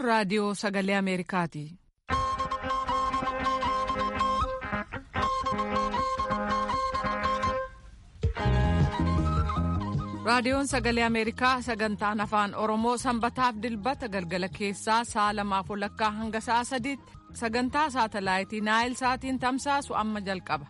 raadiyoo sagalee Ameerikaati. raadiyoon sagalee ameerikaa sagantaan afaan oromoo sanbataaf dilbata galgala keessaa sa'a lamaaf walakkaa hanga sa'a sadiitti sagantaa saatalaayitii naayil saatiin tamsaasu amma jalqaba.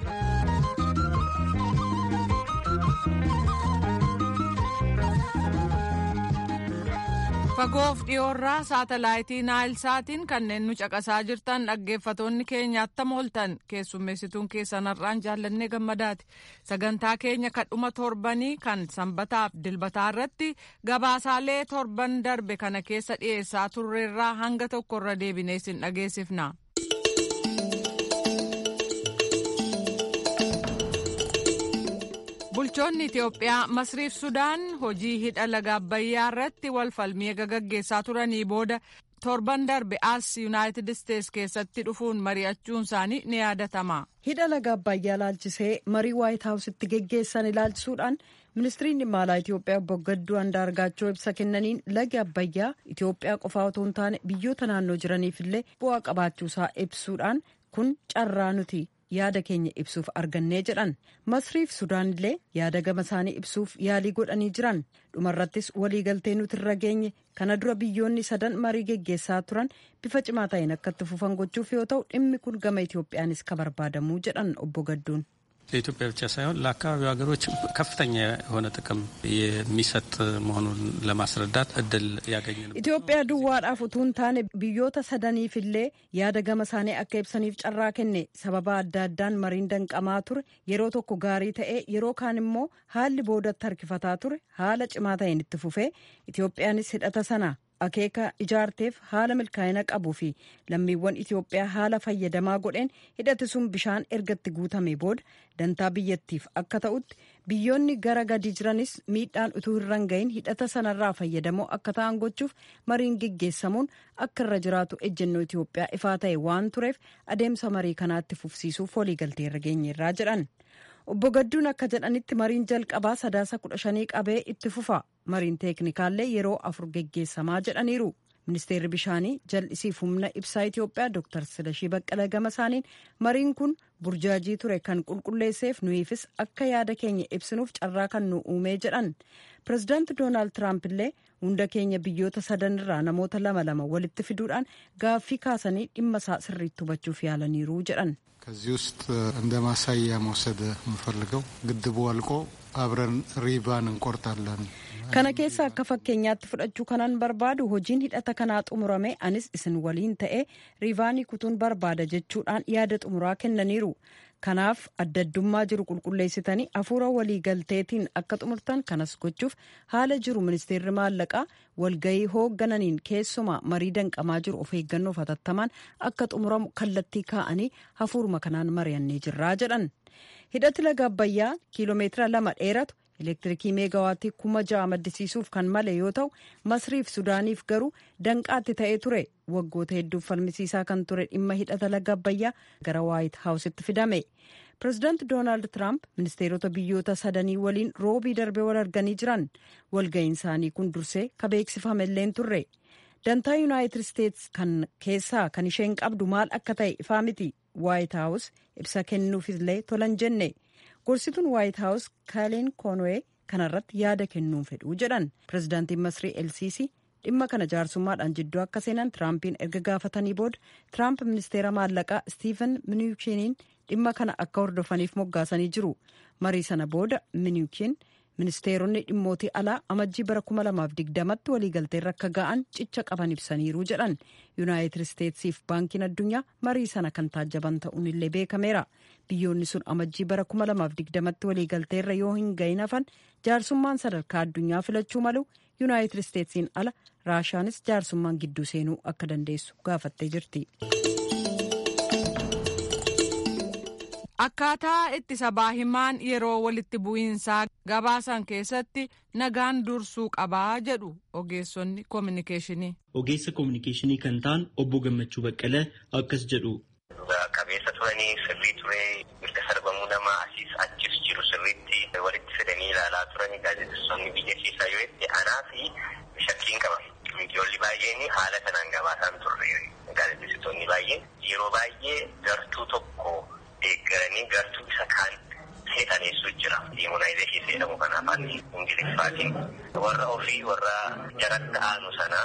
fagoof dhiyoorraa saatalaayitii naayil saatiin kanneen nu caqasaa jirtan dhaggeeffatoonni keenya attam ooltan keessummeessituun keessanarraan jaallannee gammadaati sagantaa keenya kadhuma torbanii kan sanbataaf dilbataa irratti gabaasaalee torban darbe kana keessa dhiyeessaa turreerraa hanga tokkorra deebinee sin dhageessifna. bulchoonni itiyoophiyaa masriif sudaan hojii hidha laga abbayyaa irratti wal falmii gaggeessaa turanii booda torban darbe as yuunaayitid isteets keessatti dhufuun mari'achuun isaanii ni yaadatama. hidha laga abbayyaa ilaalchisee marii waayit haawusitti geggeessan ilaalchisuudhaan ministiriin dhimma alaa itiyoophiyaa obbo Gadduu Andaargaachoo ibsa kennaniin lagi abbayyaa itiyoophiyaa qofaa otoo hin taane biyyoota naannoo jiraniif illee bu'aa qabaachuusaa ibsuudhaan kun carraa nuti. yaada keenya ibsuuf argannee jedhan masriif sudaan illee yaada gama isaanii ibsuuf yaalii godhanii jiran dhumarrattis waliigaltee nuti irra geenye kana dura biyyoonni sadan marii geggeessaa turan bifa cimaa ta'een akka itti fufan gochuuf yoo ta'u dhimmi kun gama itoophiyaanis ka barbaadamuu jedhan obbo Gadduun. ለኢትዮጵያ ብቻ ሳይሆን ለአካባቢው ሀገሮች ከፍተኛ የሆነ ጥቅም የሚሰጥ መሆኑን ለማስረዳት እድል ያገኘ ነው። ኢትዮጵያ duwwaadhaaf utuu hin taane biyyoota sadaniifillee yaada gama isaanii akka ibsaniif carraa kenne sababa adda addaan mariin danqamaa ture yeroo tokko gaarii ta'ee yeroo kaan immoo haalli boodatti harkifataa ture haala cimaa ta'een itti fufee Itoophiyaanis hidhata sana akeeka ijaarteef haala milkaa'ina qabuu fi lammiiwwan Itoophiyaa haala fayyadamaa godheen hidhati sun bishaan ergatti guutame booda dantaa biyyattiif akka ta'utti biyyoonni gara gadi jiranis miidhaan utuu hin gahin hidhata sanarraa fayyadamoo akka ta'an gochuuf mariin geggeessamuun akka irra jiraatu ejjennoo Itoophiyaa ifaa ta'e waan tureef adeemsa marii kanaatti fufsiisuuf waliigaltee irra geenyeerraa jedhan. obbo Gadduun akka jedhanitti mariin jalqabaa sadaasa kudha shanii qabee itti fufa mariin teeknikaallee yeroo afur geggeessamaa jedhaniiru ministeerri bishaanii jal'isiif humna ibsaa Itoophiyaa Dr. Silashii Baqqala gama isaaniin mariin kun burjaajii ture kan qulqulleesseef nuyiifis akka yaada keenya ibsinuuf carraa kan nu uumee jedhan pirezidaanti doonaald tiraamp illee hunda keenya biyyoota sadanirraa namoota lama lama walitti fiduudhaan gaaffii kaasanii dhimma isaa sirriitti hubachuuf yaalaniiru jedhan. ከዚህ ውስጥ እንደ ማሳያ መውሰድ የምፈልገው ግድቡ አልቆ አብረን ሪባን እንቆርጣለን kana keessa akka fakkeenyaatti fudhachuu kanan barbaadu hojiin hidhata kanaa xumurame anis isin waliin ta'ee riivaanii kutuun barbaada jechuudhaan yaada xumuraa kennaniiru kanaaf adda addummaa jiru qulqulleessitanii hafuura waliigalteetiin akka xumurtan kanas gochuuf haala jiru ministeerri maallaqaa walgahii hooggananiin keessumaa marii danqamaa jiru of eeggannoof hatattamaan akka xumuramu kallattii kaa'anii hafuuruma kanaan mari'annee jirraa jedhan hidhati laga abbayyaa kiiloomeetira lama dheeratu elektirikii meegawaattii kuma ja'a maddisiisuuf kan male yoo ta'u masriif sudaaniif garuu danqaatti ta'ee ture waggoota hedduuf falmisiisaa kan ture dhimma hidhata laga abbayyaa gara waayit haawusitti fidame pirezidaanti doonaald tiraamp ministeerota biyyoota sadanii waliin roobii darbee wal arganii jiran walga'iin isaanii kun dursee ka beeksifamelleen turre dantaa yuunaayitid isteets kan keessaa kan isheen qabdu maal akka ta'e ifaa miti waayit haawus ibsa kennuufillee tolan jenne gorsituun waayit haawus kaaleen koonwee kanarratti yaada kennuun fedhuu jedhan pirezidaantiin masrii elsiisii dhimma kana jaarsummaadhaan jidduu akka seenan tiraampiin erga gaafatanii booda tiraamp ministeera maallaqaa stiifen miniikiiniin dhimma kana akka hordofaniif moggaasanii jiru marii sana booda miniikiin ministeeronni dhimmootii alaa amajjii bara 2020tti waliigalteerra akka ga'an cicha qaban ibsaniiru jedhan yuunaayitid isteetsiif baankiin addunyaa marii sana kan taajjaban ta'uun illee beekameera biyyoonni sun amajjii bara 2020tti waliigalteerra yoo hin gahin hafan jaarsummaan sadarkaa addunyaa filachuu malu yuunaayitid isteetsiin ala raashaanis jaarsummaan gidduu seenuu akka dandeessu gaafattee jirti. Akkaataa itti sabaa himaan yeroo walitti bu'iinsaa gabaasan keessatti nagaan dursuu qabaa jedhu ogeessonni koominikeeshinii. Ogeessa koominikeeshinii kan ta'an obbo Gammachuu Baqqalee akkas jedhu. Qabeessa turanii sirrii turee mirga sarbamuu namaa asiis achis jiru sirriitti walitti fidanii ilaalaa turanii gaazexeessonni biyya keessaa yoo itti anaa fi shakkiin qaba. Miidiyoonni baay'een haala kanaan kaasan turre gaazexeessitoonni baay'een yeroo baay'ee gartuu tokko deeggaranii gartuu isa kaan seexaneessu jira. Demonaayizeeshin jedhamu kan afaan ingiliffaatiin warra ofii warra jaratti aanu sana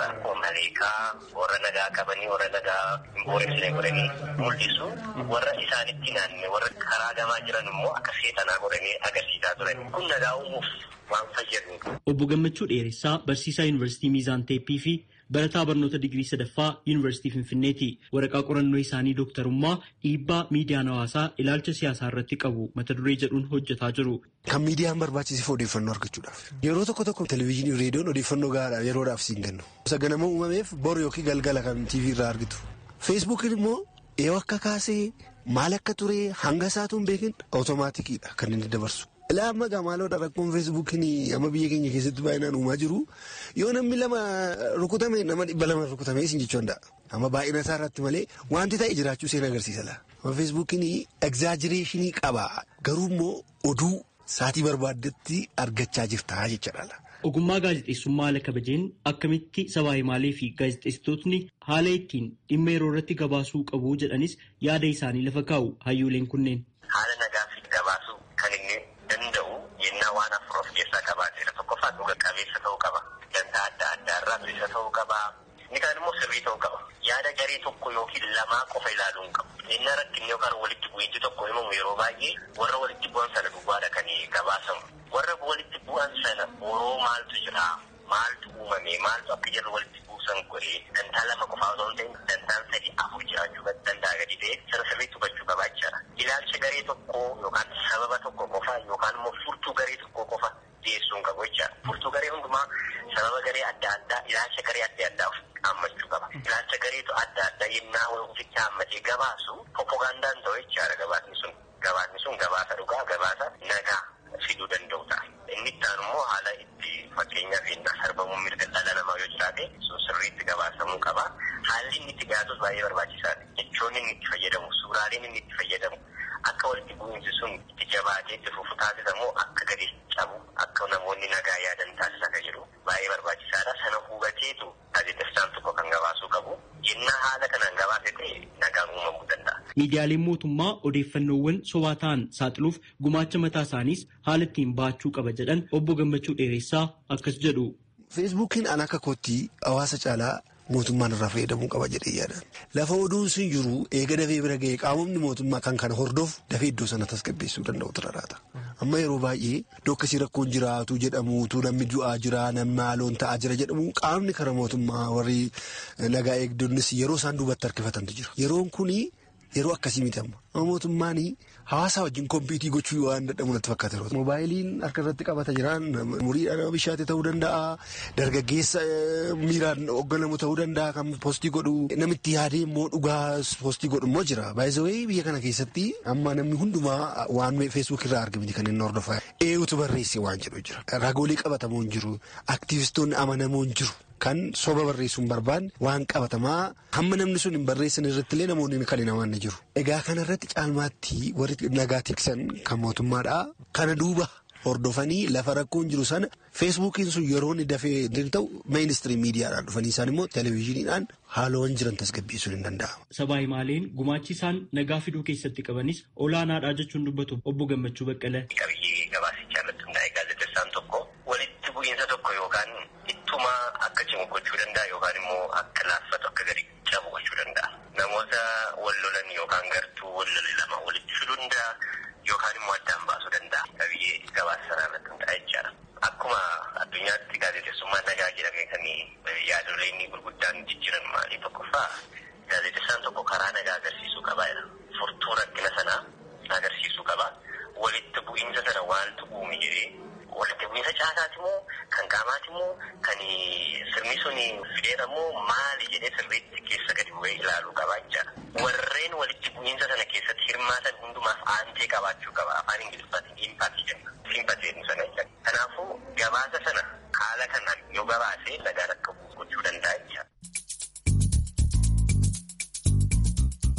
maleekaa warra nagaa qabanii warra nagaa hin booressine godhanii mul'isu warra isaanitti naanne warra karaa gamaa jiran immoo akka seexanaa godhanii agarsiisaa turan. Kun nagaa uumuuf waan fayyadu. Obbo Gammachuu Dheeressaa barsiisaa Yuunivarsiitii Miizaan Teeppii fi barataa barnoota digirii sadaffaa Yuunivarsiitii Finfinneeti. Waraqaa qorannoo isaanii dooktarummaa dhiibbaa miidiyaan hawaasaa ilaalcha siyaasaa irratti qabu mata duree jedhuun hojjetaa jiru. Kan miidiyaan barbaachisiif odeeffannoo argachuudhaaf. Yeroo tokko tokko televezyiinii fi reediyoon odeeffannoo gahaadha yeroodhaaf siin kennu. Saganama uumameef boru yookiin galgala kan TV irraa argitu. Feesbuukiin immoo yoo akka kaasee maal akka ture hanga isaatu hin beekin awutomaatikiidha kan inni dabarsu. Ilaa amma gaamaaloodha rakkoon feesbuukiin amma biyya keenya keessatti baay'inaan uumaa jiru yoo namni lama rukutame nama dhibba lama rukutame isin jechuu danda'a. Amma baay'ina isaa irratti malee wanti ta'e jiraachuu seen agarsiisa laa. Amma feesbuukiin egzaajireeshinii qaba garuu immoo oduu saatii barbaaddetti argachaa jirta jechaadha. Ogummaa gaazexeessummaa haala kabajeen akkamitti sabaa himaalee fi gaazexeessitootni haala ittiin dhimma yeroo irratti gabaasuu qabu jedhanis yaada isaanii lafa kaa'u hayyooleen kunneen. Haala nagaa fi gabaasuu kan inni danda'u yennaa waan afur of keessaa qabaateera tokkoffaa dhuga qabeessa ta'uu qaba. Dantaa adda addaa irraa bilisa ta'uu qaba. Inni kaan immoo sirrii ta'uu qaba. Yaada garee tokko yookiin lamaa qofa ilaaluu hin qabu. Yennaa rakkinni yookaan walitti bu'iinsi tokko himamu yeroo baay'ee warra walitti bu'an sana duwwaadha kan gabaasamu. Warra walitti bu'an sana boroo maaltu jira? Maaltu uumame? Maaltu akka jarri walitti buusan godhee dantaa lama qofaa osoo hin ta'in dantaan sadii afur jiraachuu danda'a gadi ta'e sana sirriitti hubachuu qaba jechaadha. Ilaalcha garee tokkoo yookaan sababa tokko qofa yookaan immoo furtuu garee tokko qofa dhiyeessuu hin qabu jechaadha. Furtuu garee hundumaa sababa garee adda addaa ilaalcha garee adda addaa hammachuu qaba. Ilaalcha gareetu adda addaa yennaa ofitti hammatee gabaasu propagandaan ta'u jechaadha gabaasni sun. Gabaasni sun gabaasa dhugaa gabaasa nagaa fiduu danda'u ta'a. Inni itti aanu immoo haala itti fakkeenyaaf yennaa sarbamuun mirga dhala namaa yoo jiraate sun sirriitti gabaasamuu qaba. Haalli inni itti gaasus baay'ee barbaachisaadha. Jechoonni inni itti fayyadamu, suuraaleen inni itti fayyadamu akka walitti bu'iinsi sun itti jabaatee itti fufu taasisamu akka gadi cabu akka namoonni nagaa yaadan taasisa akka jiru baay'ee barbaachisaadha. Sana hubateetu gaazexeessaan tokko kan gabaasuu qabu. Yennaa haala kanaan gabaase ta'e nagaan uumamuu danda'a. Miidiyaaleen mootummaa odeeffannoowwan sobaa ta'an saaxiluuf gumaacha mataa isaaniis haala ittiin baachuu qaba jedhan obbo Gammachuu Dheeressaa akkas jedhu. Feesbuukiin an akka kootti hawaasa caalaa mootummaan irraa fayyadamuu qaba jedhee yaadan. Lafa oduun sun jiru eega dafee bira ga'ee qaamonni mootummaa kan kana hordofu dafee iddoo sana tasgabbeessuu danda'u turaraata. Amma yeroo baay'ee iddoo akkasii rakkoon jiraatu jedhamuutu namni du'aa jira namni maaloon ta'aa jira jedhamu qaamni kara mootummaa warri nagaa eegdonnis yeroo isaan duubatti harkifatantu jira. Yeroon kuni yeroo akkasii miti amma. Mootummaan hawaasa wajjin kompiitii gochuu waan dadhabu natti fakkaata yeroo Moobaayiliin harka irratti qabata jiraan umuriidhaan nama bishaate ta'uu danda'a. Dargaggeessa miiraan hoogganamu ta'uu danda'a kan poostii godhu. Namitti yaadee immoo dhugaa poostii godhu immoo jira. Baay'isawee biyya kana keessatti amma namni hundumaa waan feesbuuk irraa argamti kan inni hordofaa. Eenyutu barreesse waan jedhu jira. Ragoolee qabatamoo hin jiru. Aktiivistoonni amanamoo hin jiru. Kan soba barreessuu hin barbaanne waan qabatamaa hamma namni sun hin barreessan irratti illee namoonni kan hin amanne jiru. Egaa kana irratti caalmaatti warri nagaa tiksan kan mootummaadhaa kana duuba hordofanii lafa rakkoon jiru sana feesbuukiin sun yeroo inni dafee ta'u meeyinistiriim miidiyaadhaan dhufanii isaan immoo televezyiiniidhaan haalawwan jiran tasgabbeessuun hin danda'amu. Sabaa himaaleen gumaachi isaan nagaa fiduu keessatti qabanis olaanaadha jechuun dubbatu obbo Gammachuu Baqqalee. Qabiyyee gabaasichaa irratti hundaa'e gaazexeessaan tokko walitti bu'iinsa tokko yookaan ittuma akka cimu gochuu danda'a yookaan immoo akka laaffatu akka gadi cabu gochuu danda'a. Namoota wal lolan yookaan gartuu wal lole lama walitti fiduu danda'a yookaan immoo addaan baasuu danda'a. Qabiyyee gabaasa sanaa irratti hundaa'e jechaadha. Akkuma addunyaatti gaazexeessummaan nagaa jedhamee kan yaadoleen gurguddaan jijjiiran maalii tokkoffaa gaazexeessaan tokko karaa nagaa agarsiisuu qaba. Furtuu rakkina sanaa agarsiisuu qaba. Walitti bu'iinsa sana waaltu uume jedhee walitti bu'iinsa caasaati moo kan qaamaati moo kan sirni sun fideera moo maali jedhee sirriitti keessa gadi bu'ee ilaaluu qaba jechaadha. Warreen walitti bu'iinsa sana keessatti hirmaatan hundumaaf aantee qabaachuu qaba. Afaan Ingiliffaatiin impaati jenna. Simpatiin sana jechaadha. Kanaafuu gabaasa sana haala kanaan yoo gabaasee nagaan akka gochuu danda'a jechaadha.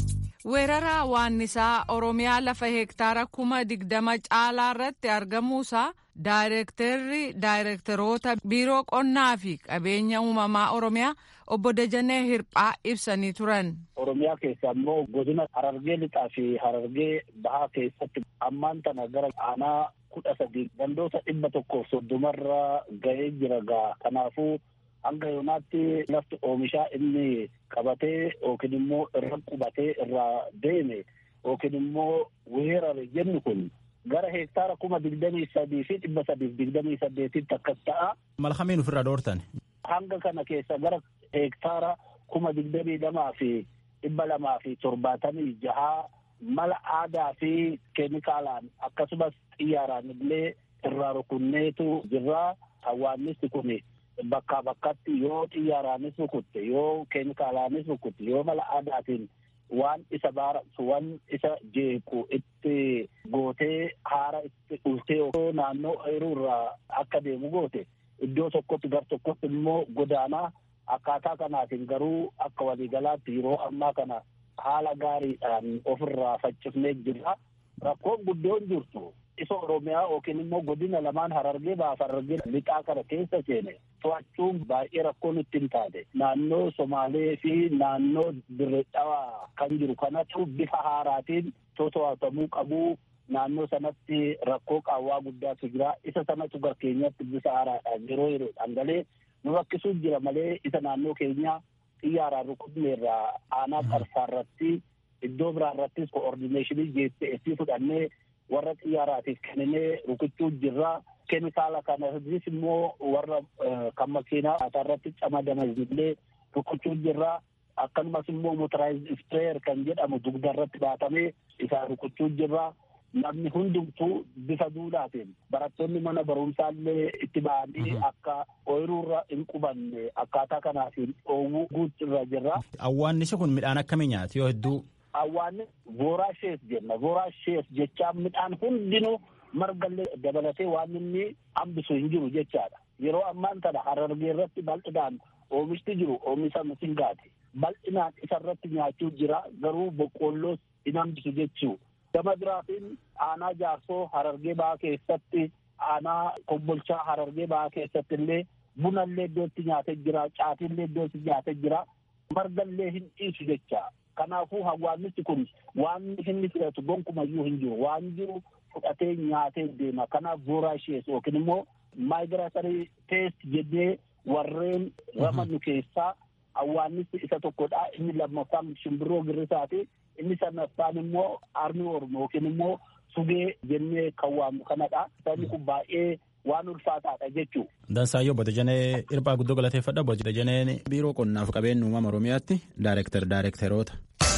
weerara waannisaa oromiyaa lafa hektaara kuma digdama caalaa irratti argamuusaa daayirektarri daayirektaroota biiroo qonnaa fi qabeenya uumamaa oromiyaa obbo Dajanee Hirphaa ibsanii turan. Oromiyaa keessa immoo godina Harargee lixaa fi Harargee bahaa keessatti ammaan tana gara aanaa kudha sadii gandoota dhibba tokkoof soddomarra ga'ee jira gaa kanaafuu hanga yoonaatti lafti oomishaa inni qabatee yookiin immoo irra qubatee irraa deeme yookiin immoo weerare jennu kun gara hektaara kuma digdamii sadii fi dhibba sadiif digdamii saddeetitti akkas ta'a. Malkamiin ofirraa dhoortan. Hanga kana keessa gara hektaara kuma digdamii lamaa fi dhibba lamaa fi torbaatamii jahaa mala aadaa fi keemikaalaan akkasumas xiyyaaraan illee irraa rukunneetu jirra. Hawaannisti kun bakkaa bakkatti yoo xiyyaaraanis rukutte yoo keemikaalaanis rukutte yoo mala aadaatiin waan isa baaratu waan isa jeequ itti gootee haara itti ultee naannoo ooyiruu irraa akka deemu goote iddoo tokkotti gar tokkotti immoo godaanaa akkaataa kanaatiin garuu akka waliigalaatti yeroo ammaa kana haala gaariidhaan ofirraa faccifnee jirra. Rakkoon guddoon jirtu isa Oromiyaa yookiin immoo godina lamaan Harargee baaf Harargee lixaa kana keessa seene to'achuun baay'ee rakkoo nutti hin taate. Naannoo Somaalee fi naannoo Dirree Dhawaa kan jiru kanatu bifa haaraatiin to'atamuu qabu. Naannoo sanatti rakkoo qaawwaa guddaatu jira. Isa sanatu gar keenyatti bifa haaraadhaan yeroo yeroodhaan galee nu rakkisuu jira malee isa naannoo keenyaa xiyyaaraan rukutne irraa aanaa qarsaa irratti iddoo biraa irrattis koordineeshinii jeetti fudhannee warra xiyyaaraatiif kenninee rukuchuu jirra. Keemikaala kanas immoo warra kan makiinaa irratti camadaman illee rukuchuu jirra. Akkasumas immoo motoraayiz ispreeyer kan jedhamu dugda irratti baatamee isaa rukuchuu jirra. Namni hundumtuu bifa duudhaatiin barattoonni mana barumsaallee itti ba'anii akka ooyiruurra hin qubanne akkaataa kanaatiin dhoowwuu guutirra jirra. Awwaannisi kun midhaan akkamii nyaati yoo hedduu Awwaanni voraashees jenna. Voraashees jechaan midhaan hundinuu margallee dabalatee waan inni hambisu hin jiru jechaadha. Yeroo ammaan kana harargee irratti bal'inaan oomishti jiru oomisha misingaati. Bal'inaan isarratti nyaachuu jira garuu boqqoolloos hin hambisu jechuu. Gama biraatiin aanaa jaarsoo harargee ba'aa keessatti aanaa kombolchaa harargee ba'aa keessatti illee bunallee iddootti nyaatee jira caatiillee iddootti nyaatee jira margallee hin dhiisu jecha. Kanaafuu hawaasni kun waan inni fudhatu gonkumayyuu hin jiru waan jiru fudhatee nyaatee deema kanaaf voraashees yookiin immoo maayigiraatarii teest jennee warreen ramannu keessaa hawaasni isa tokkodha inni lammaffaan shimbirroo girrisaati inni sadaffaan immoo armi ormo yookiin immoo sugee jennee kan waamnu kanadha sabni kun baay'ee waan ulfaataadha jechuu. Dansaayyoo Obbo Dajanee Irphaa guddoo galateeffadha. Obbo Dajaneen biiroo qonnaaf qabeenya uumama Oromiyaatti daayirektar daayirektaroota.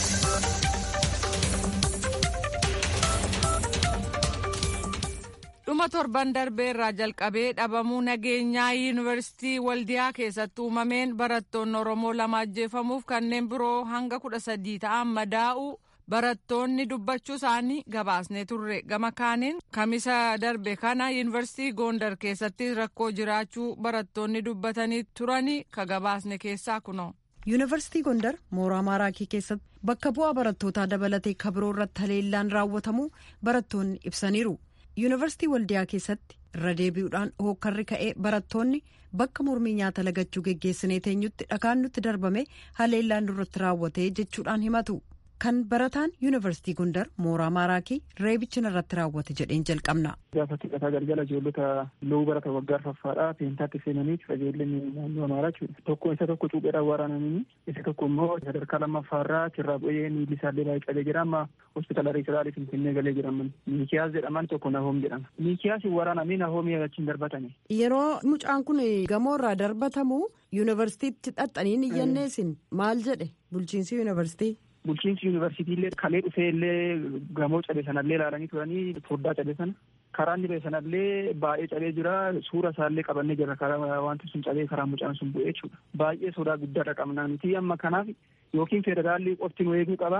dhuma torban darbee irraa jalqabee dhabamuu nageenyaa yuunivarsiitii waldiyaa keessatti uumameen barattoonni oromoo lama ajjeefamuuf kanneen biroo hanga kudha sadii ta'an madaa'uu barattoonni dubbachuu isaanii gabaasnee turre gama kaaniin kamisa darbe kana yuunivarsiitii goondar keessatti rakkoo jiraachuu barattoonni dubbatanii turanii ka gabaasne keessaa kunoo. yuunivarsiitii gondar mooraa maaraakii keessatti bakka bu'aa barattootaa dabalatee kabiroo irratti haleellaan raawwatamuu barattoonni ibsaniiru. yuunivarsiitii waldiyaa keessatti irra deebi'uudhaan hookkarri ka'ee barattoonni bakka mormii nyaata lagachuu geggeessinee teenyutti dhakaan nutti darbame haleellaan nurratti raawwatee jechuudhaan himatu kan barataan yuunivarsiitii gondar mooraa maaraakii reebicha irratti raawwate jedheen jalqabna. gaafa xiqqataa galgala ijoollota loowuu barata waggaa arfaffaadhaa peentaatti seenanii qajeelleen naannoo amaaraa jechuudha tokko isa tokko cuupheedhaan waraananii isa tokko immoo sadarkaa lammaffaarraa achirraa bu'ee miilli isaallee baay'ee qabee jira amma hospitaala riisalaalii finfinnee galee jiraman miikiyaas jedhaman tokko nahoom jedhama miikiyaas waraanamee nahoomii achiin darbatani. yeroo mucaan kun gamoorraa darbatamu yuunivarsiitiitti xaxxaniin iyyanneesin maal jedhe bulchiinsi yuunivarsiitii. bulchiinsi yuunivarsiitii illee kalee dhufee illee gamoo cabe sanallee ilaalanii turanii foddaa cabe sana karaa inni ba'e sanallee baay'ee cabee jira suura isaallee qabannee jira karaa wanti sun cabee karaa mucaan sun bu'ee jechuudha baay'ee sodaa guddaadha qabnaa nuti amma kanaaf yookiin federaalli qofti nu eeguu qaba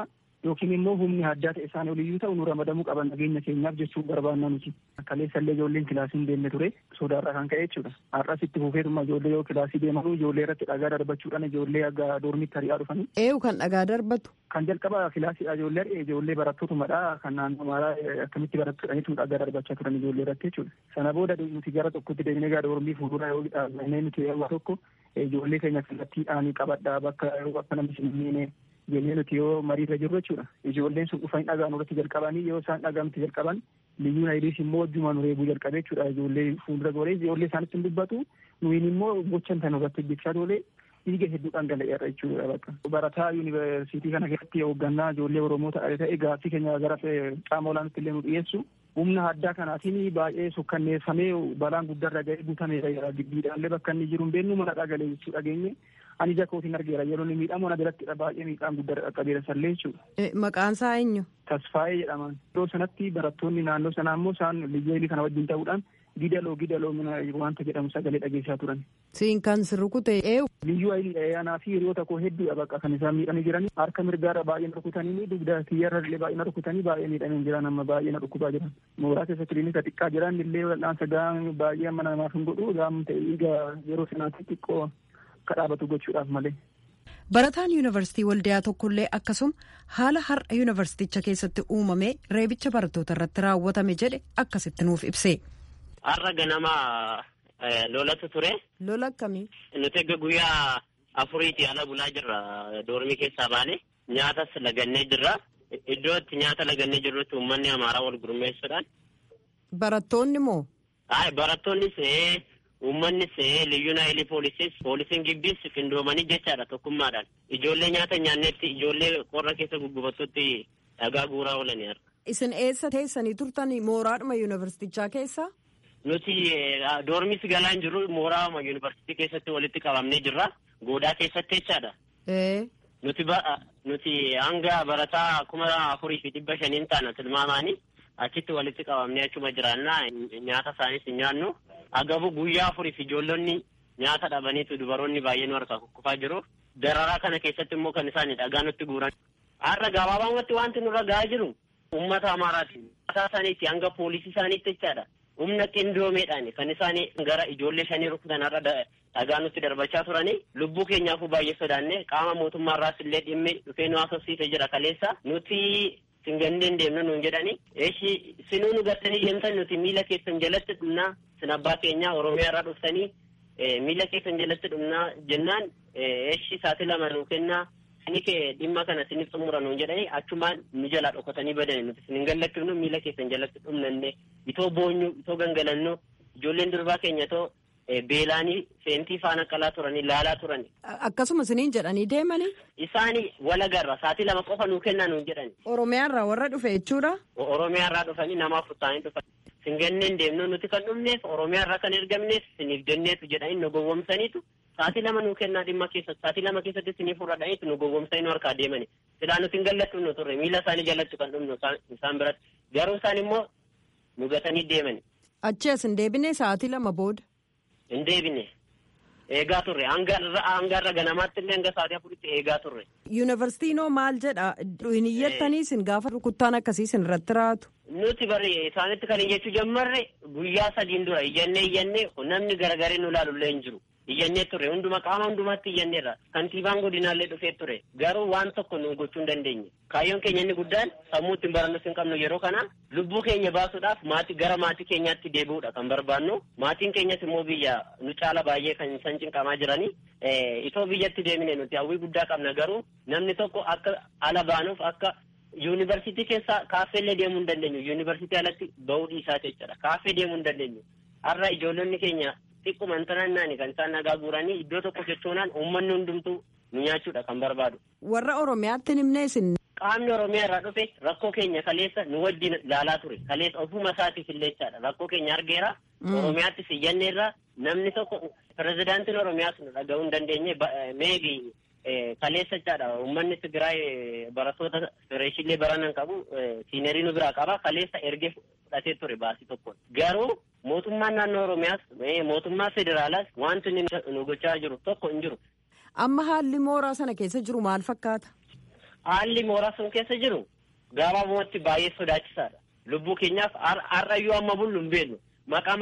yookiin immoo humni addaa ta'e isaan oliyyuu ta'u nu ramadamuu qaban nageenya keenyaaf jechuun barbaanna nuti. Kaleessallee ijoolleen kilaasii hin deemne ture sodaarraa kan ka'e jechuudha. Har'as itti fufeetuma ijoollee yoo kilaasii deemanuu ijoollee irratti dhagaa darbachuudhaan ijoollee aga doormitti hari'aa dhufanii. Eeyu kan dhagaa darbatu. Kan jalqaba kilaasiidha ijoollee ijoollee barattootumadha kan naannoo maaraa akkamitti barattuudhaniitu dhagaa darbachaa turan ijoollee irratti jechuudha. Sana booda nuti gara tokkotti deemnee gara doormii fuuldura yoo dhaabnee nuti yeroo tokko ijoollee keenya kallattiidhaan qabadhaa bakka akka namni hin miine jennee nuti yoo mariirra jirru jechuudha. Ijoolleen sun dhufanii dhagaan irratti jalqabanii yoo isaan dhagaamti jalqaban liyyuu naayidiis immoo wajjuma nu reebuu jalqabe jechuudha. Ijoollee fuuldura goree ijoollee isaanitti hin dubbatu nuyin immoo gochan tan irratti hojjechaa toolee dhiiga hedduu dhangala'eera jechuudha bakka. Barataa yuunivarsiitii kana keessatti hooggannaa ijoollee Oromoo ta'e gaaffii keenya gara qaama olaanaatti illee nu dhiyeessu. Humna addaa kanaatiin baay'ee sukkanneeffamee balaan guddaarra ga'ee guutameera giddiidhaallee bakka inni jiru hin beeknu mana dhagalee jechuu dhageenye ani ija kootiin argeera yeroo inni miidhamu ana birattidha baay'ee miidhaan guddaa qaqqabeera sallee jechuudha. Maqaan isaa eenyu? Tasfaayee jedhaman. Yeroo sanatti barattoonni naannoo sanaa immoo isaan liyyeelii kana wajjin ta'uudhaan gidaloo gidaloo wanta jedhamu sagalee dhageessaa turan. Siin kan sirrukute eewu. Liyyuu ayilii anaa fi hiriyoota koo hedduudha bakka kan isaan miidhanii jiran harka mirgaarra baay'ee na rukutanii dugda kiyyarra illee baay'ee na rukutanii baay'ee miidhamee jiran amma baay'ee na dhukkubaa jiran. Mooraa keessa kiliinika xiqqaa jiran illee wal'aansa gahaan baay'ee amma namaaf hin godhu gahaan ta'e egaa yeroo sanaatti xiqqoo akka dhaabatu gochuudhaaf malee. Barataan yuunivarsiitii waldiyaa tokkollee akkasuma haala har'a yuunivarsiiticha keessatti uumame reebicha barattoota irratti raawwatame jedhe akkasitti nuuf ibse. Har'a ganama lolatu ture. Lola akkamii? Nuti egaa guyyaa afuriitii ala bulaa jirra doormii keessaa baane nyaatas lagannee jirra. Iddoo itti nyaata lagannee jirrutti uummanni amaaraa wal gurmeessuudhaan. Barattoonni moo? Ay barattoonnis uummannis liyyuu naayilii poolisiis poolisiin gibbiis qindoomanii jechaadha tokkummaadhaan. Ijoollee nyaata nyaannetti ijoollee qorra keessa guggubattutti dhagaa guuraa oolanii har'a. Isin eessa teessanii turtanii mooraadhuma yuunivarsiitichaa keessa? Nuti doormis galaan jiru mooraa yuunivarsiitii keessatti walitti qabamnee jirra. Goodaa keessatti jechaadha. Nuti nuti hanga barataa kuma afurii fi dhibba shaniin taana tilmaamaanii achitti walitti qabamnee achuma jiraannaa nyaata isaaniis hin nyaannu. Agabu guyyaa afurii fi ijoollonni nyaata dhabaniitu dubaroonni baay'ee nu harkaa kukkufaa jiru. Dararaa kana keessatti immoo kan isaan dhagaa nutti guuran. Har'a gabaabumatti wanti nurra gahaa jiru uummata amaaraati. Mataa isaaniitti hanga poolisii isaaniitti jechaadha. Humna qindoomeedhaan kan isaan gara ijoollee shanii rukutan har'a dhagaa nutti darbachaa turanii lubbuu keenyaafuu baay'ee sodaanne qaama mootummaarraas illee dhimmi dhufee nu haasofsiisee jira kaleessa nuti singanneen deemnu nuun jedhani eeshi sinuu nu gartanii deemtan nuti miila keessan jalatti dhumnaa sin abbaa keenyaa oromiyaa irraa dhuftanii miila keessan jalatti dhumnaa jennaan eeshi saati lama nuu kennaa sini kee dhimma kana sinif xumura nuun jedhani achumaan nu jalaa dhokatanii badani nuti sin hin gallachifnu miila keessan jalatti dhumnanne itoo boonyu itoo gangalannu ijoolleen durbaa keenya itoo beelaanii feentii faana qalaa turanii laalaa turani. Akkasuma isiniin jedhanii deemanii. Isaani walagarra saatii lama qofa nuu kennaa nuun jedhani. Oromiyaarraa warra dhufe jechuudha. Oromiyaarraa dhufanii nama afurtaanii dhufan. Singanneen deemnu nuti kan dhumneef Oromiyaarraa kan ergamneef siniif jenneetu jedhanii nu gowwomsaniitu saatii lama nuu kennaa dhimma keessa saatii lama keessatti siniif fudhadhaniitu nu gowwomsanii nu harkaa deemani. Silaa nuti hin gallattu turre miila isaanii jalatti kan dhumnu isaan biratti garuu isaan immoo nu gatanii deemani. Achi as hin deebine sa'aatii lama booda. hin deebine eegaa turre hangarra ganamaatti illee hanga sa'aatii afuritti eegaa turre. Yuunivarsiitiinoo maal jedha hin iyyattanii isin gaafa rukuttaan akkasii isin irratti raatu. Nuti bari isaanitti kan iyyachuu jammarre guyyaa sadiin dura iyyannee iyyannee namni garagaree nu ilaalullee hin jiru. Iyyannee turre hunduma qaama hundumaatti iyyanneerra kantiibaan godinaallee dhufee ture garuu waan tokko nu gochuu hin dandeenye kaayyoon keenya inni guddaan sammuu ittiin barannus hin qabnu yeroo kana lubbuu keenya baasuudhaaf maatii gara maatii keenyaatti deebi'uudha kan barbaannu maatiin keenyas immoo biyya nu caala baay'ee kan isaan cinqamaa jiranii itoo biyyatti deemine nuti hawwii guddaa qabna garuu namni tokko akka ala baanuuf akka yuunivarsiitii keessa kaaffeellee deemuu hin dandeenyu yuunivarsiitii alatti bahuu dhiisaa jechuudha kaaffee deemuu hin dandeenyu har'a ijoollonni keenya xiqquma intanannaani kan isaan nagaa guuranii iddoo tokko jechuunaan uummanni hundumtuu nu nyaachuudha kan barbaadu. Warra Oromiyaatti himnee isin. Qaamni Oromiyaa irraa dhufe rakkoo keenya kaleessa nu wajjin ilaalaa ture. Kaleessa ofuma isaatiif illechaadha. Rakkoo keenya argeera. Oromiyaattis iyyanneerra namni tokko pirezidaantiin Oromiyaas nu dhaga'uu hin dandeenye meebi kaleessa jechaadha. Uummanni Tigraay barattoota fireeshillee baranan qabu siinerii nu biraa qaba. Kaleessa ergee fudhatee ture baasii tokkoon. Garuu mootummaan naannoo Oromiyaas mootummaa federaalaas wanti inni nu gochaa jiru tokko hin jiru. Amma haalli mooraa sana keessa jiru maal fakkaata? haalli mooraa sun keessa jiru gabaabumatti baay'ee sodaachisaadha. Lubbuu keenyaaf har'ayyuu amma bullu hin beeknu. Maqaa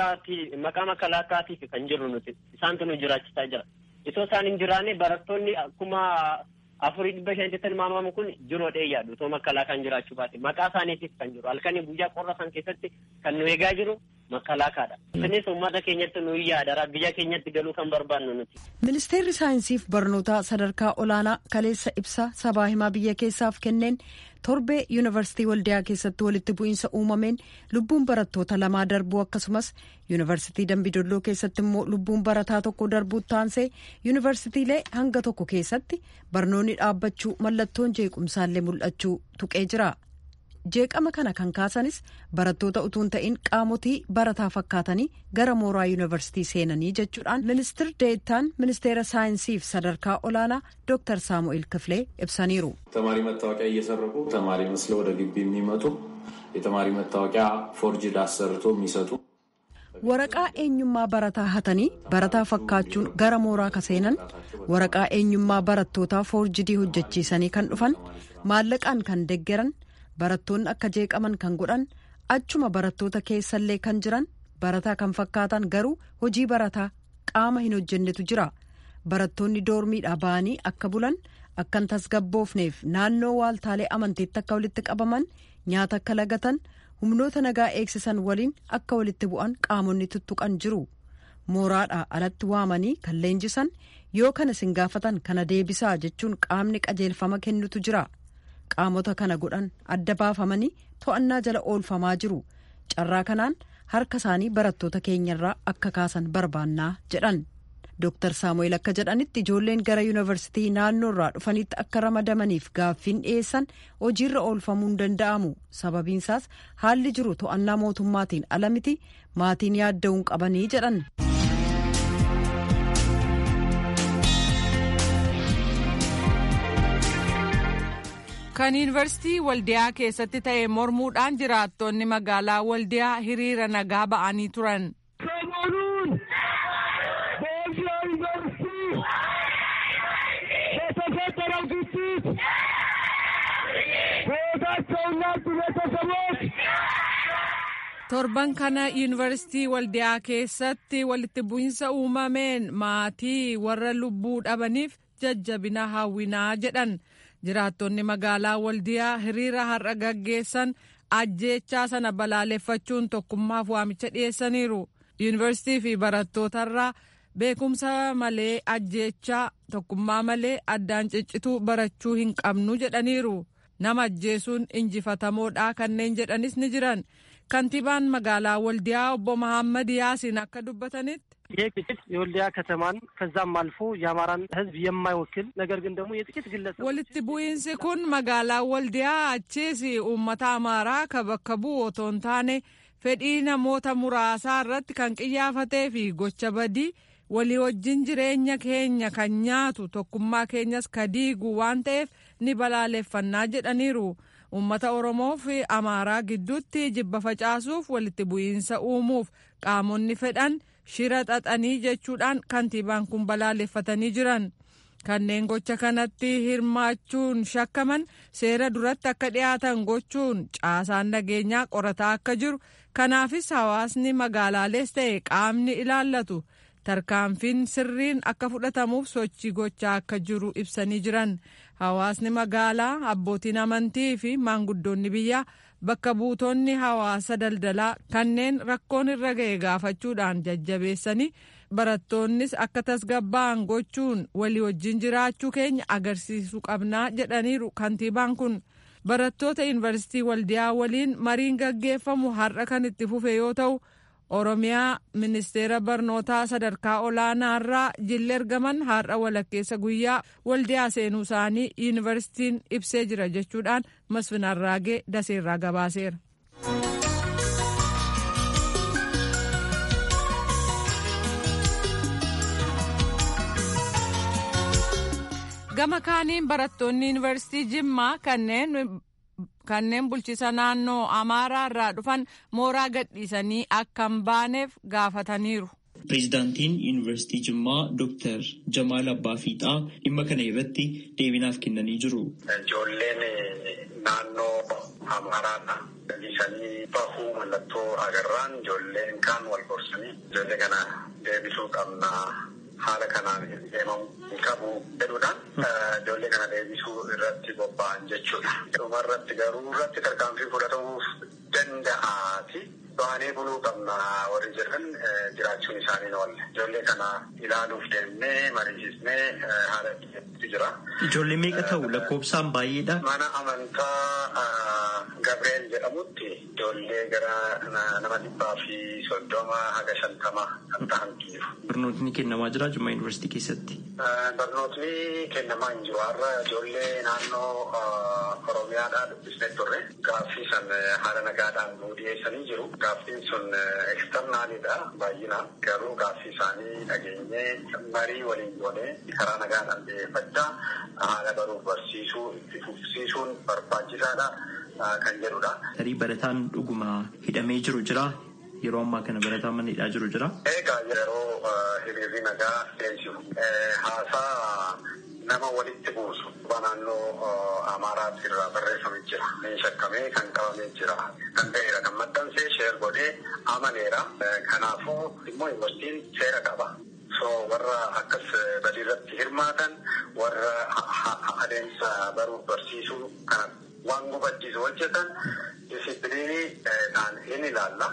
makalaakaatiif kan jirru nuti isaantu nu jiraachisaa jira. Itoo isaan hin jiraanne barattoonni akkuma afurii dhibba shanitti tilmaamamu kun jiroo dheeyyaadhu itoo makalaakaan jiraachuu baate maqaa isaaniitiif kan jiru halkanii guyyaa qorra san keessatti kan nu eegaa jiru makalaakaadha. Isinis uummata keenyatti nu yaadara biyya keenyatti galuu kan barbaannu nuti. Ministeerri saayinsiif barnootaa sadarkaa olaanaa kaleessa ibsa sabaa himaa biyya keessaaf kenneen torbee yuunivarsiitii waldiyaa keessatti walitti bu'iinsa uumameen lubbuun barattoota lamaa darbuu akkasumas yuunivarsiitii dambidolloo keessatti immoo lubbuun barataa tokko darbuu taansee yuunivarsiitiilee hanga tokko keessatti barnoonni dhaabbachuu mallattoon jeequmsaallee mul'achuu tuqee jira. jeeqama kana kan kaasanis barattoota utuun ta'in qaamotii barataa fakkaatanii gara mooraa yuunivarsiitii seenanii jechuudhaan ministir deettaan ministeera saayinsiif sadarkaa olaanaa ዶክተር ሳሙኤል ክፍሌ ibsaniiru ተማሪ መታወቂያ እየሰረቁ ተማሪ መስለው ወደ ግቢ የሚመጡ የተማሪ መታወቂያ ፎርጅድ አሰርቶ የሚሰጡ waraqaa eenyummaa barataa hatanii barataa fakkaachuun gara mooraa kaseenan waraqaa eenyummaa barattootaa foorjidii hojjechiisanii kan dhufan maallaqaan kan deggeran barattoonni akka jeeqaman kan godhan achuma barattoota keessallee kan jiran barataa kan fakkaatan garuu hojii barataa qaama hin hojjennetu jira barattoonni doormiidhaa ba'anii akka bulan akkan tasgabboofneef naannoo waaltaalee amantiitti akka walitti qabaman nyaata akka lagatan humnoota nagaa eegsisan waliin akka walitti bu'an qaamonni tuttuqan jiru mooraadhaa alatti waamanii kan leenjisan yoo kana isin gaafatan kana deebisaa jechuun qaamni qajeelfama kennutu jira. qaamota kana godhan adda baafamanii to'annaa jala oolfamaa jiru carraa kanaan harka isaanii barattoota keenyarraa akka kaasan barbaannaa jedhan Dr. Saamu'eel akka jedhanitti ijoolleen gara yuunivarsiitii naannoorraa dhufanitti akka ramadamaniif gaaffiin dhiyeessan hojiirra oolfamuu hin danda'amu sababiinsaas haalli jiru to'annaa mootummaatiin ala miti maatiin yaadda'uun qabanii jedhan. kan yuunivarsiitii waldiyaa keessatti ta'e mormuudhaan jiraattonni magaalaa waldiyaa hiriira nagaa ba'anii turan. ሰሞኑን በወልዲያ ዩኒቨርሲቲ በተፈጠረው ግጭት ሕይወታቸውን ላጡ ቤተሰቦች torban kana yuunivarsiitii waldiyaa keessatti walitti bu'insa uumameen maatii warra lubbuu dhabaniif jajjabina hawwinaa jedhan jiraattonni magaalaa waldiyaa hiriira har'a gaggeessan ajjeechaa sana balaaleffachuun tokkummaaf waamicha dhiyeessaniiru yuunivarsiitii fi barattootarraa beekumsa malee ajjeechaa tokkummaa malee addaan ciccituu barachuu hin qabnu jedhaniiru nama ajjeesuun injifatamoodha kanneen jedhanis ni jiran kantiibaan magaalaa waldiyaa obbo መሐመድ ያሲን akka dubbatanitti ይህ ግጭት የወልዲያ ከተማን ከዛም አልፎ የአማራን ሕዝብ የማይወክል ነገር ግን ደግሞ የጥቂት ግለሰብ walitti bu'iinsi kun magaalaa waldiyaa achiis uummata amaaraa ka bakka bu'u otoo hin taane fedhii namoota muraasaa irratti kan qiyyaafatee fi gocha badii walii wajjin jireenya keenya kan nyaatu tokkummaa keenyas ka diigu waan ta'eef ni balaaleffannaa jedhaniiru. uummata oromoo fi amaaraa gidduutti jibba facaasuuf walitti bu'iinsa uumuuf qaamonni fedhan shira xaxanii jechuudhaan kantiibaan kun balaaleffatanii jiran kanneen gocha kanatti hirmaachuun shakkaman seera duratti akka dhiyaatan gochuun caasaan nageenyaa qorataa akka jiru kanaafis hawaasni magaalaalees ta'e qaamni ilaallatu tarkaanfiin sirriin akka fudhatamuuf sochii gochaa akka jiru ibsanii jiran hawaasni magaalaa abbootiin amantii fi maanguddoonni biyyaa bakka buutonni hawaasa daldalaa kanneen rakkoon irra ga'e gaafachuudhaan jajjabeessanii barattoonnis akka tasgabba'an gochuun walii wajjin jiraachuu keenya agarsiisuu qabnaa jedhaniiru kantiibaan kun barattoota yuunivarsiitii waldiyaa waliin mariin gaggeeffamu har'a kan itti fufe yoo ta'u. oromiyaa ministeera barnootaa sadarkaa olaanaarraa jilli ergaman har'a walakkeessa guyyaa waldiyaa seenuu isaanii yuunivarsiitiin ibsee jira jechuudhaan masfin arraagee daseerraa gabaaseera. gama kaaniin barattoonni yuunivarsiitii jimmaa kanneen kanneen bulchiisa naannoo amaaraa irraa dhufan mooraa gadhiisanii akka hin baaneef gaafataniiru. Pireezidaantiin Yuunivarsiitii Jimmaa Dooktar Jamaal Abbaa Fiixaa dhimma kana irratti deebinaaf kennanii jiru. Ijoolleen naannoo Amaaraadha. Isanii bahuu mallattoo agarraan ijoolleen kaan wal gorsanii ijoollee kana deebisuu qabna. Haala kanaan deemamuu qabu jedhuudhaan ijoollee kana deebisuu irratti bobba'an jechuudha. Dhuma irratti garuu irratti tarkaanfii fudhatamuu danda'aati. Baanee buluu qabna warri jedhan jiraachuun isaanii oolle. Ijoollee kana ilaaluuf deemnee mariisisnee haala itti jira. Ijoollee meeqa ta'u lakkoofsaan baay'eedha. Mana amantaa Gabreel jedhamutti ijoollee gara nama dhibbaa fi soddoma haga shantama kan ta'antu jiru. Barnootni kennamaa jira Jimmaa Yuunivarsiitii keessatti. Barnootni kennamaa hin jiru. Har'a ijoollee naannoo Oromiyaadhaa dubbisnee turre. Gaaffii san haala nagaadhaan nuu dhiyeessanii jiru. Gaaffiin sun eksternaalidha baay'inaan. Garuu gaaffii isaanii dhageenyee marii waliin goonee karaa nagaadhaan dhiyeeffachaa haala baruuf barsiisuu itti fufsiisuun barbaachisaadha kan jedhudha. Tarii barataan dhuguma hidhamee jiru jira. Yeroo ammaa kana barataan mana hidhaa jiru jira. Egaa yeroo hiriirri nagaa deemsifu haasaa nama walitti buusu naannoo Amaaraatti irraa barreeffamee jira. Shakkamee kan qabamee jira. Kan ta'eera kan maxxansee sheer godhee amaneera. Kanaafuu immoo yuunivarsiitiin seera qaba. So warra akkas badii irratti hirmaatan warra adeemsa baruuf barsiisuu kana waan gufachiisu hojjetan disipiliinii ta'an hin ilaalla.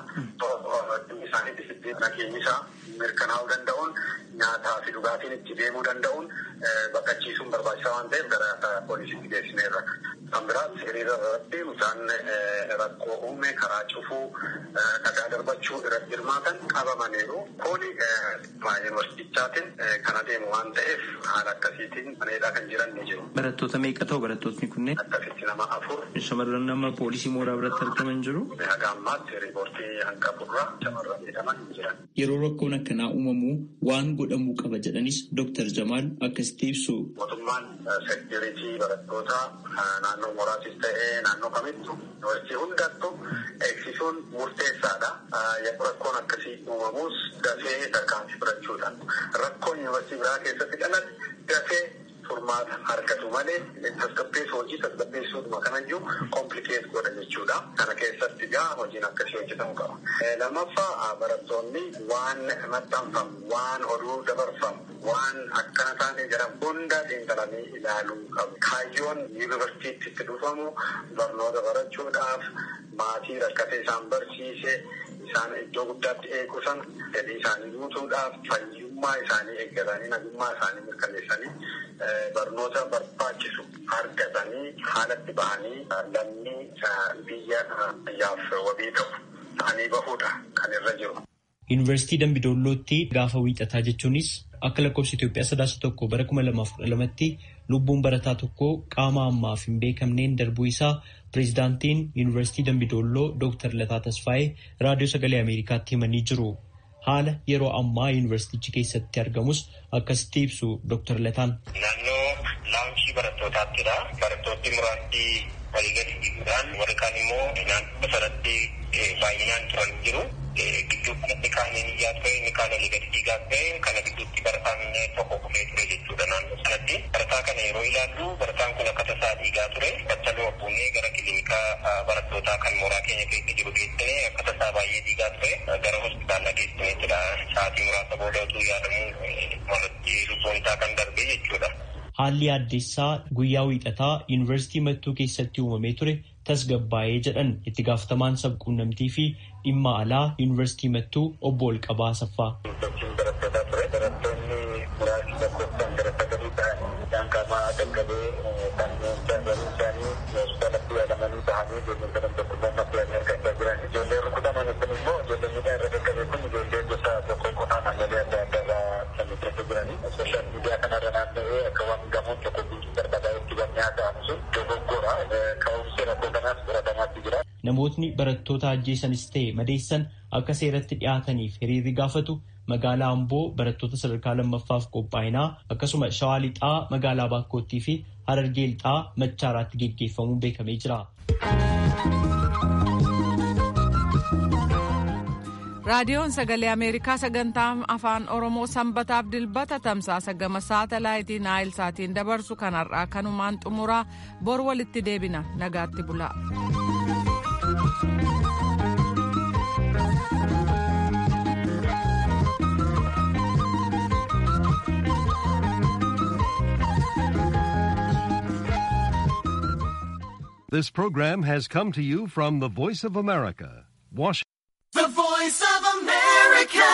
Dhimmi isaanii disipiliinii nageenyisaa mirkanaa'uu danda'uun nyaataa fi dhugaatiin itti deemuu danda'uun baqachiisuun barbaachisaa waan ta'eef gara poolisiitti geessineerra. Kan biraas hiriira irratti mucaan rakkoo uume karaa cufuu dhagaa darbachuu irratti hirmaatan qabamaniiru. Kuni yuunivarsiitichaatiin kan adeemu waan ta'eef haala akkasiitiin maneedhaa kan jiran ni jiru. Barattoota meeqa ta'u barattootni kunneen? Akkasitti nama afur. Shamarran nama poolisii mooraa biratti argaman jiru. Haga ammaatti riipoortii hanqaburraa shamarran jedhaman jiran. Yeroo rakkoon akkanaa uumamu waan godhamuu qaba jedhanis Dooktar Jamaal akkasitti ibsu. Mootummaan seekiriitii barattoota naannoo mooraatis ta'ee naannoo kamittu yuunivarsiitii hundattu eegsisuun murteessaadha. Yeroo rakkoon akkasii uumamus dafee tarkaanfii fudhachuudhaan rakkoon yuunivarsiitii biraa keessatti dhalate dafee furmaata argatu malee tasgabbeessu hojii tasgabbeessuutuma kanayyuu komplikeet godha jechuudha. Kana keessatti gaa hojiin akkasii hojjetamuu qaba. Lammaffaa barattoonni waan maxxanfamu, waan oduu dabarfamu, waan akkana taane jedhamu hunda xiinxalanii ilaaluu qabu. Kaayyoon yuunivarsiitiitti itti dhufamu barnoota barachuudhaaf maatii rakkatee isaan barsiise isaan iddoo guddaatti eegu sana fedhii isaanii guutuudhaaf fayyummaa isaanii eeggatanii nagummaa isaanii mirkaneessanii barnoota barbaachisu argatanii haalatti bahanii lammii biyya biyyaaf wabii ta'u ta'anii bahuudha kan irra jiru. Yuunivarsiitii Dambidollootti gaafa wiixataa jechuunis akka lakkoofsa Itoophiyaa sadaasa tokko bara kuma lamaaf kudha lamatti lubbuun barataa tokko qaama ammaaf hin beekamneen darbuu isaa pireezidaantiin Yuunivarsiitii Dambidolloo Dooktar Lataa Tasfaayee raadiyoo sagalee Ameerikaatti himanii jiru. Haala yeroo ammaa yuunivarsiitichi keessatti argamus akkasitti ibsu Dooktar Lataan. Naannoo laawunchii barattootaattidha. Barattoonni muraasni walii gadi dhiiguudhaan warri kaan immoo naannoo sanatti baay'inaan turan jiru. Gidduu kanatti kaaniin iyyaa ture inni kaan olii gadi dhiigaa ture kana gidduutti barataan tokko kufee ture jechuudha naannoo sanatti. Barataa kana yeroo ilaallu barataan kun akka tasaa dhiigaa ture. Battaluu abbuunee gara kiliinikaa barattootaa kan mooraa keenya keessa jiru geessine akka tasaa baay'ee dhiigaa ture. Gara hospitaalaa geessineettidha. Sa'aatii muraasa booda utuu yaadamu malatti lubbuun isaa kan darbe jechuudha. Haalli addeessaa guyyaa wiixataa yuunivarsiitii mattuu keessatti uumamee ture tasgabbaa'ee jedhan itti gaafatamaan sabquunnamtii fi dhimma alaa yuunivarsiitii mattuu obbo Olqabaa Asaffaa. Namootni barattoota ajjeesanis ta'e madeessan akka seeratti dhiyaataniif hiriirri gaafatu magaalaa Amboo barattoota sadarkaa lammaffaaf qophaa'inaa akkasuma Shawaa Lixaa magaalaa Baakkoottii fi Harargee Lixaa Machaaraatti geggeeffamuun beekamee jira. raadiyoon sagalee ameerikaa sagantaa afaan oromoo sanbataaf dilbata tamsaasa gama saatalaayitii naayil saatiin dabarsu kanarraa kanumaan xumuraa bor walitti deebina nagaatti bulaa. This program has come to you from the Voice of America, Washington. The Voice of America.